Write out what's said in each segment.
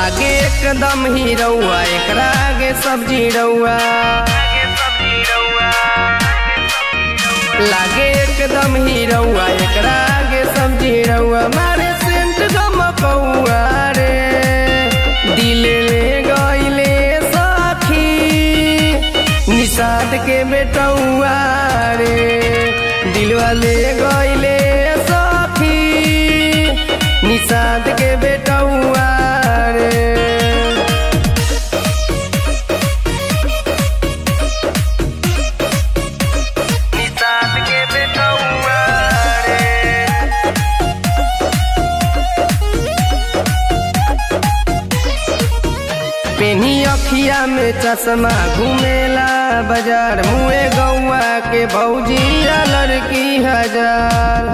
लागे एकदम ही रउआ एकरा आगे सब्जी रउआ लागे एकदम ही रउआ एकरा आगे सब्जी रउआ मारे सेंट गमकौआ रे दिल ले गईले सखी निषाद के बेटौआ रे दिलवा ले गईले सखी निषाद के बेटौआ रे निषाद के बेटौआ रे पेनी अखिया में चश्मा घूमेला बाजार मुए गौआ के भौजी या लड़की हजार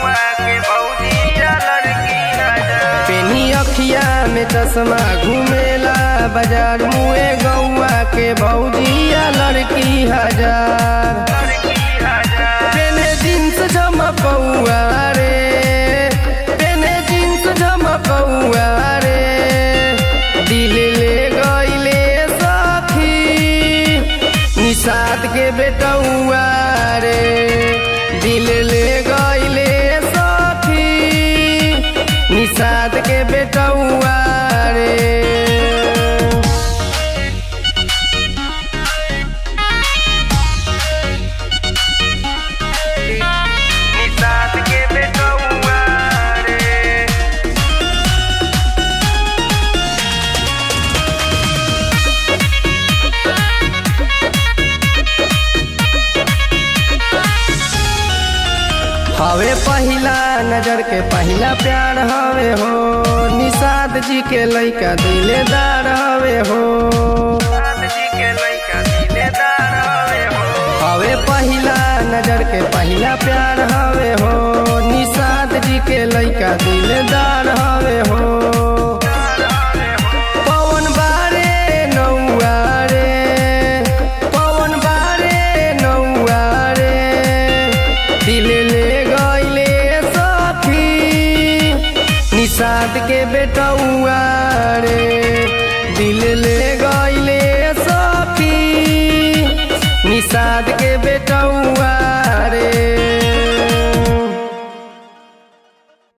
पेनी अखिया में चश्मा घूमेला बाजार मुए गौआ के भौजी या लड़की हजार पेने जींस झमकौआ रे पेने जींस झमकौआ रे दिल ले गईले सखी निषाद के बेटौआ रे दिल ले गईले सखी निषाद के बेटौआ रे निषाद के बेटौआ रे हवे पहिला नजर के पहिला प्यार हवे हो निषाद जी के लइका दिलेदार हवे हो हवे पहिला नजर के पहिला प्यार हवे हो निषाद जी के लइका दिलेदार हवे हो पवन बारे नौआ रे पवन बारे नौआ रे दिल ले गईले सखी निषाद के बेटौआ